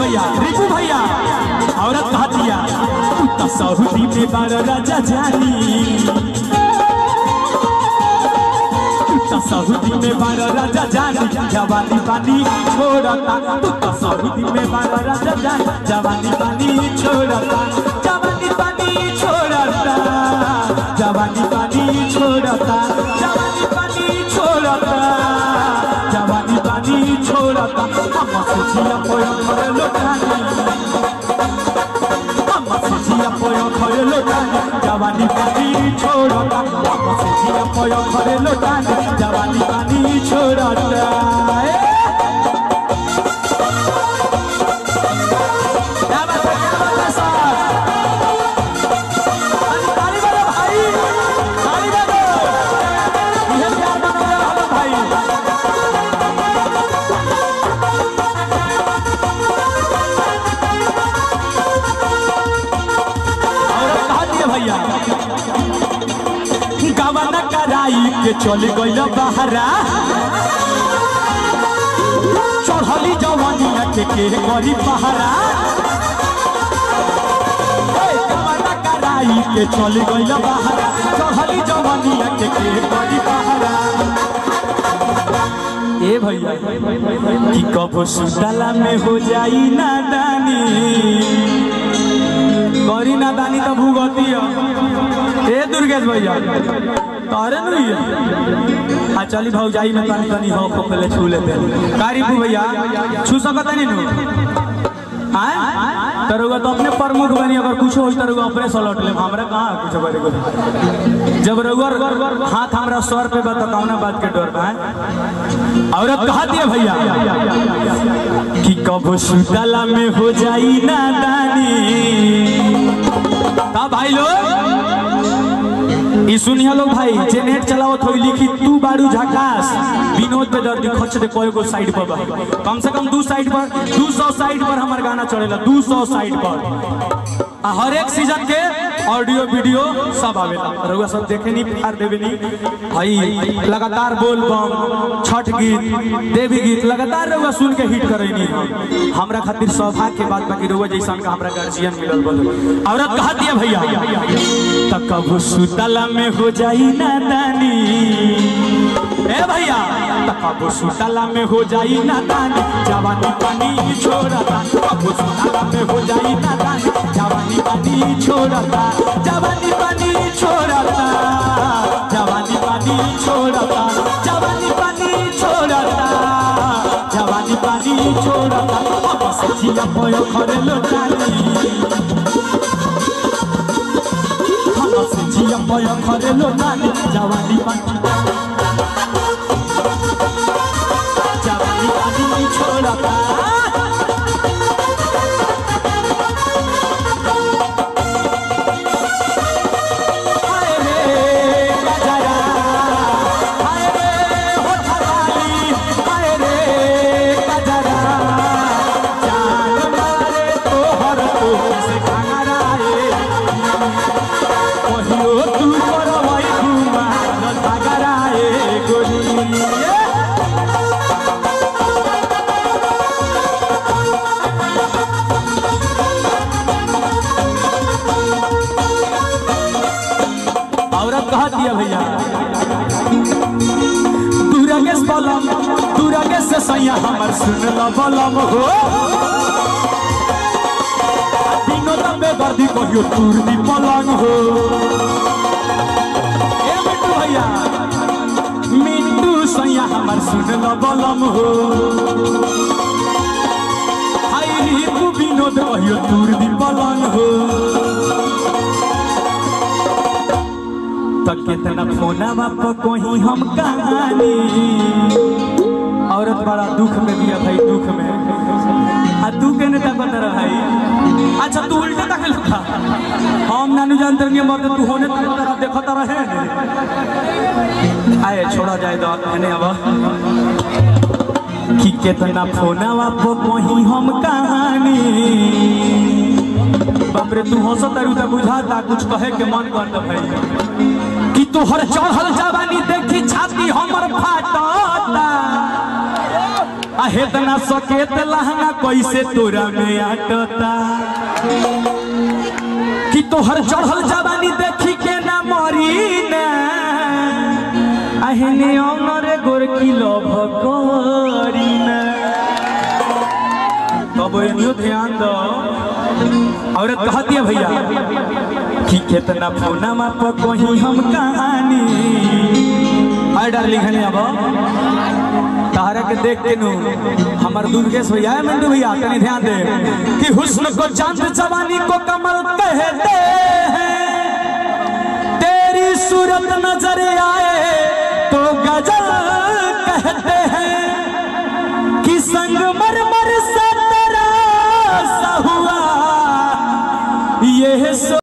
भैया रिपू भैया औरत कहा दिया तो सऊदी में बार राजा जानी तो सऊदी में बार राजा जानी जवानी पानी छोड़ता तू तो सऊदी में बार राजा जानी जवानी पानी छोड़ता जवानी पानी छोड़ता जवानी पानी छोड़ता जवानी पानी छोड़ता जवानी पानी छोड़ता हम सोचिया पोयो करे लोटानी हम सोचिया पोयो करे लोटानी जवानी पानी छोड़ता हम सोचिया पोयो करे लोटानी जवानी पानी छोड़ता ए! क्या बात है, क्या बात है साहब? ताली ताली बजाओ भाई, ताली बजाओ। ये प्यार बना रहा है भाई और कहा दिए भैया गवन कराई के चल गइल बहरा चढ़ली जवानिया के के करी पहरा ए, गवन कराई के चल गइल बहरा चढ़ली जवानिया के के करी पहरा ए भैया कि कबो सुतला में हो जाई नादानी करी ना दानी तो भूगती है ए दुर्गेश भैया तारे नहीं है आ चली भाव जाई में तनी तनी हो को पहले छू लेते कारीबू भैया छू सकत नहीं नु हां तरुआ तो अपने प्रमुख बनी अगर कुछ होई तरुआ अपने सलट ले हमरा कहां कुछ करे को जब रउआ हाथ हमरा सर पे बता कौना बात के डर बा हैं? औरत कहा दिया भैया कि कबो सुतला में हो जाई नादानी का भाई लोग ई सुनिया लोग भाई जे नेट चलावत होई लिखी तू बाड़ू झकास विनोद पे दर्दी खच दे कोई को साइड पर बा कम से कम दू साइड पर 200 साइड पर हमार गाना चलेला 200 साइड पर आ हर एक सीजन के ऑडियो वीडियो सब आवेला रउआ सब देखे नहीं प्यार देवे नहीं भाई लगातार बोल बम छठ गीत देवी गीत लगातार रउआ सुन के हिट करे नहीं हमरा खातिर सौभाग्य के बात बाकी रउआ जैसन का हमरा गार्जियन मिलल बोले औरत कहा दिया भैया त कबू सुतला में हो जाई नादानी ए भैया त कबू सुतला में हो जाई नादानी जवानी पानी छोड़ता कबू सुतला में हो जाई नादानी जवानी पानी छोड़ता जवानी पानी छोड़ता जवानी पानी छोड़ता जवानी पानी छोड़ता जवानी पानी छोड़ता अब सचिया पयो खरे लोटानी हम सचिया पयो खरे लोटानी जवानी पानी जवानी पानी छोड़ता हाय रे गजरा हाय रे होठवाली हाय रे गजरा जान मारे तोहर तोह से घंगरा रे कहियो तू करवई घुमा न सागरा रे गोरी औरत कहा दिया भैया दुर्गेश बलम दुर्गेश से सैया हमर सुन ल बलम हो विनोद बेदर्दी कहियो तूर दी पलंग हो ए मिट्टू भैया मिट्टू सैया हमर सुन ल बलम हो हाय रिपु विनोद कहियो तूर दी पलंग हो तो कितना फोना बाप कोही हम कहानी औरत बड़ा दुख में दिया भाई दुख में आ तू केने तक रहा भाई अच्छा तू उल्टे तक लिखा हम नानू जानते रहेंगे मर्द तू होने तक तरफ देखता रहे आए छोड़ा जाए तो कहने अब कि कितना फोना बाप कोही हम कहानी बाप रे तू हंसत तारू त बुझाता कुछ कहे के मन करत भाई कि तोहर चढ़ल जवानी देखी छाती हमर फाटता आहे तना सकेत लहंगा कैसे तोरा में आटता कि तोहर चढ़ल जवानी देखी के ना मरी ना आहने औनरे गोरकी लोभ करी ना तब एनियो ध्यान दो औरत कहती है भैया कि कितना फोना मा पर कहीं हम कहानी हाय डार्लिंग हने अब तारा के देख के नु हमर दुर्गेश भैया है मिंटू भैया तनी ध्यान दे कि हुस्न को चांद जवानी को कमल कहते हैं तेरी सूरत नजर आए